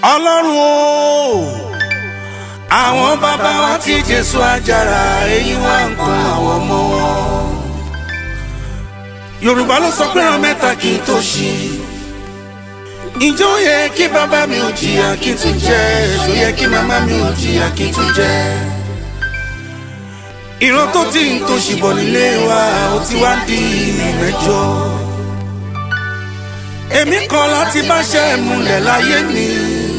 ọlọ́run o àwọn bàbá wa tí jésù àjàrà èyí wá ń kún àwọn ọmọ wọn. yorùbá ló sọ pé ràn mẹ́ta kí n tó ṣí. ìjọ yẹ kí bàbá mi ò jìyà kí n tún jẹ èso yẹ kí màmá mi ò jìyà kí n tún jẹ. ìran tó ti ń tó ṣìbọ̀ nílé wa ó ti wá di mẹ́jọ. èmi kan láti bá ṣe múlẹ̀ láyé mi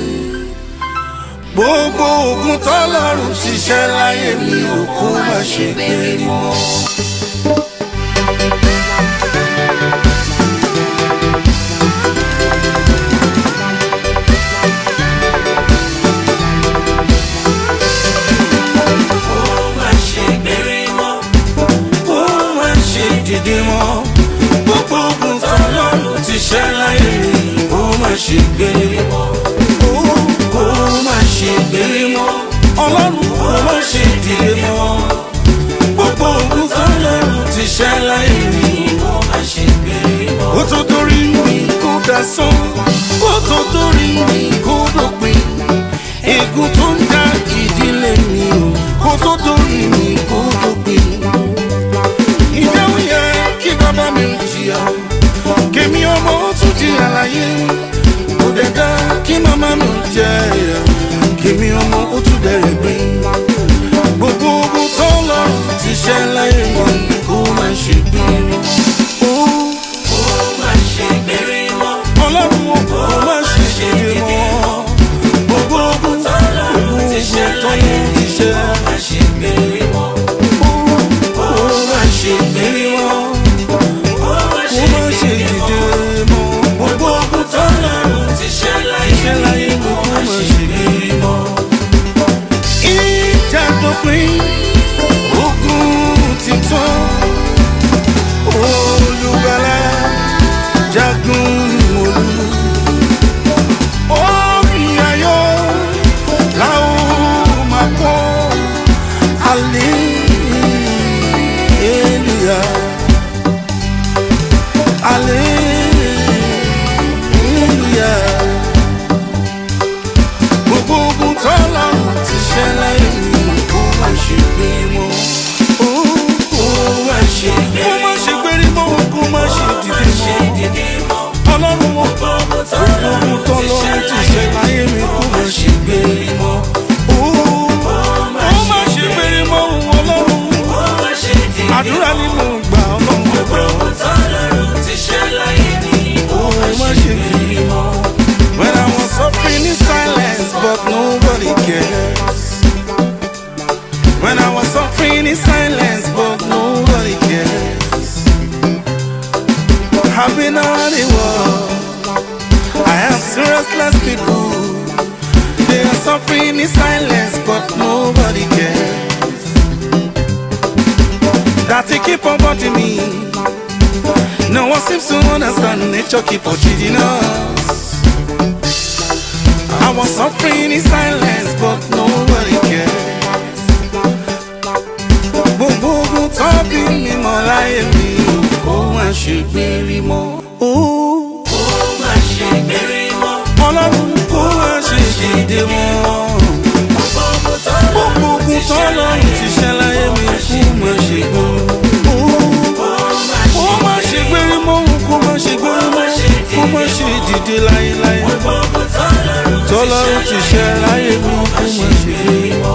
gbogbo ogun tọ́lọ́run ṣiṣẹ́ láyé mi òkú má ṣe gbé mọ́. Ó má ṣe gbére mọ́. ó má ṣe dìde mọ́. gbogbo ogun tọ́lọ́run ti ṣẹ́ láyé mi ó má ṣe gbé mọ́. ó má ṣe gbé mọ́. ọlọ́run ó má ṣe dìde mọ́. gbogbo ogun tọ́lọ́run ti ṣẹ́ láyé mi Ó má ṣe gbére mọ́. ó tó torí mi kó dasán ó tó torí mi kó dópin ègún tó ń dá ìdílé mi o kó tó torí mi kó dópin. ìjẹ́ ó yẹ kí bàbá mi ò jìyà kémi ọmọ ó tún jìyà láyé kò dẹ̀ dá kí màmá mi ò jẹ ẹ̀yà kémi ọmọ ó tún bẹ̀rẹ̀ gbé gbogbo ogun tó lọ́rùn ti ṣẹ́ láyé wọn kó má ṣe gbé wọn. Ó má ṣe gbére mọ́. ọlọ́run ọkọ̀ má ṣe ṣe mọ́ gbogbo ogun Tọ́lọ́run ti ṣe láyé mi. Ó má ṣe gbére mọ́. ó má ṣe gbérí mọ́ Ó má ó ṣe má ṣe dìde mọ́ gbogbo ogun Tọ́lọ́run ti ṣe láyé ṣe mi. láyé mi Ó kó má má ṣe ṣe gbére mọ́. ìjà tó pín ogun ti tán olùgbàlà jagun olú orin ayọ̀ làwọn máa kọ́ hallelujah hallelujah gbogbo ogun tọ́lọ́run ti ṣẹ́ láyé mi kó má ṣe gbé mọ́. kó má ṣe gbé kó má ṣe gbé rí mọ́ kó má ṣe dìde Ṣé mọ́. dìde mọ́. ọlọ́run wọn Gbogbo gbogbo tọ́lọ́run ogun ti ṣe tọ́lọ́run ti ṣẹ́ láyé mi kó má ṣe gbé rí mọ́. kó má ṣe gbé rí mọ́ ọlọ́run. Ó má ṣe dìde àdúrà ni mo gbà ọlọ́run gbẹ̀gbẹ̀ ọ́. Gbogbo tọ́lọ́run ti ṣe láyé mi. Ó kó má ṣe gbé rí mọ́. When I was suffering in silence, but nobody cares. When I was suffering in silence, but nobody cares. I've been around the world. I have seen restless people. They are suffering in silence, but nobody cares. That they keep on wanting me. No one seems to understand nature keep on cheating us. I was suffering in silence, but nobody cares. Gbogbo ogun tó bí mi mọ́ láyé mi, kó má ṣe gbérí mọ́. Ó, má ṣe gbére mọ́. Ọlọ́run kó má ṣe dìde mọ́. Gbogbo tọ́lọ́run Gbogbo ogun tó lọ́run ti ṣẹ́ láyé mi, kó má ṣe gbérí mọ́. Ó má ṣe gbérí mọ́, kó má ṣe gbérí mọ́. Kó má ṣe dìde láyéláyé. Gbogbo tọ́lọ́run tọ́lọ́run ti ṣe láyé mi kó má ṣe gbé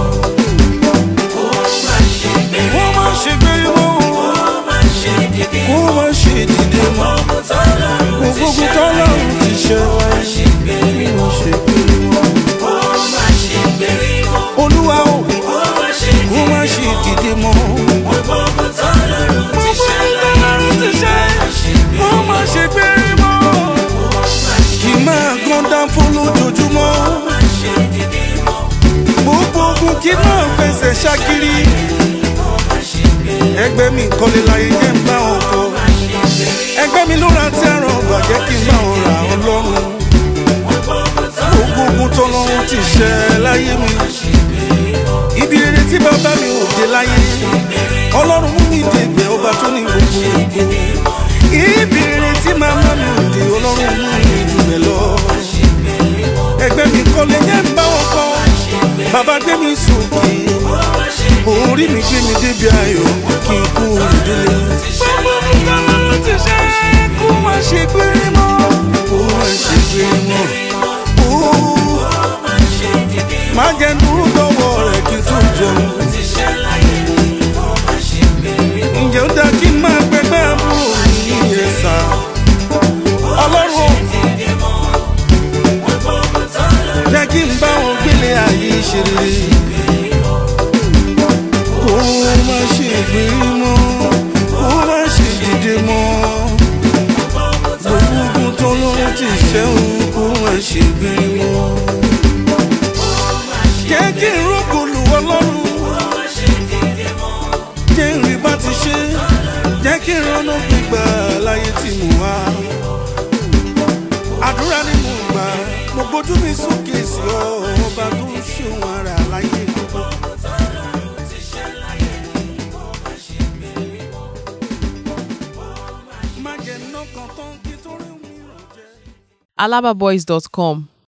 ó má ṣe gbére kó má ṣe gbé mọ́ ó má ṣe dìde kó má ṣe dìde mọ́ Gbogbo tọ́lọ́run ti gbogbo ṣe tọ́lọ́run ti ṣe láyé ṣe gbére mi kó má ṣe gbé mọ́ ó má ṣe gbére mọ́. olúwa o Ó má ṣe kó má ṣe dìde mọ́ Gbogbo tọ́lọ́run ti ṣe láyé tọ́lọ́run ti ṣe kó má ṣe gbé mọ́ kì í máa gán dáńfó lójoojúmọ́ má ṣe dìde mọ́. gbogbo ogun kì í máa fẹsẹ̀ ṣákiri ẹgbẹ́ mi kọ́lé láyé jẹ́ ń bá wọn kọ́. ẹgbẹ́ mi ló ra tí ẹran bàjẹ́ kí n bá wọn ra ọlọ́run gbogbo ogun tọ́lọ́run ti ṣẹ láyé mi ibi rere tí bàbá mi ò dé láyé ọlọ́run mú mi dègbẹ́ ọba tó ní gbogbo gbogbo ibi rere tí màmá mi ò dé ọlọ́run mú mi jù bẹ́ẹ̀ lọ ẹgbẹ́ mi kọ́lé bàbá gbé mi sókè orí mi gbé mi débi ayọ̀ kí n kú ìdílé. bàbá mi dáná ló ti ṣe kó má ṣe gbére mọ́ kó má ṣe gbére mọ́. má jẹ́ dúró lọ́wọ́ rẹ̀ kí n tó jẹun. ǹjẹ́ ó dá kí n máa gbẹgbẹ́ àbúrò mi ní ẹ̀sà ọlọ́run jẹ́ kí n bá wọn gbélé ayé ṣe rere kó má ṣe gbé mọ́ kó má ṣe dìde mọ́ gbogbo ogun tó lọ́rùn ti ṣẹ́hùn kó má ṣe gbé mọ́ jẹ́ kí n rókòlù ọlọ́run jẹ́ n rí bá ti ṣe jẹ́ kí n rọ́nà gbígbà láyé tí mo wá àdúrà ni mo gbà mo gbójú mi sókè sí ọ ọba tó ń ṣeun ara láyé gbogbo. má jẹ́ nọ́kàn tán kí tó rí mi ràn jẹ́. alababoys.com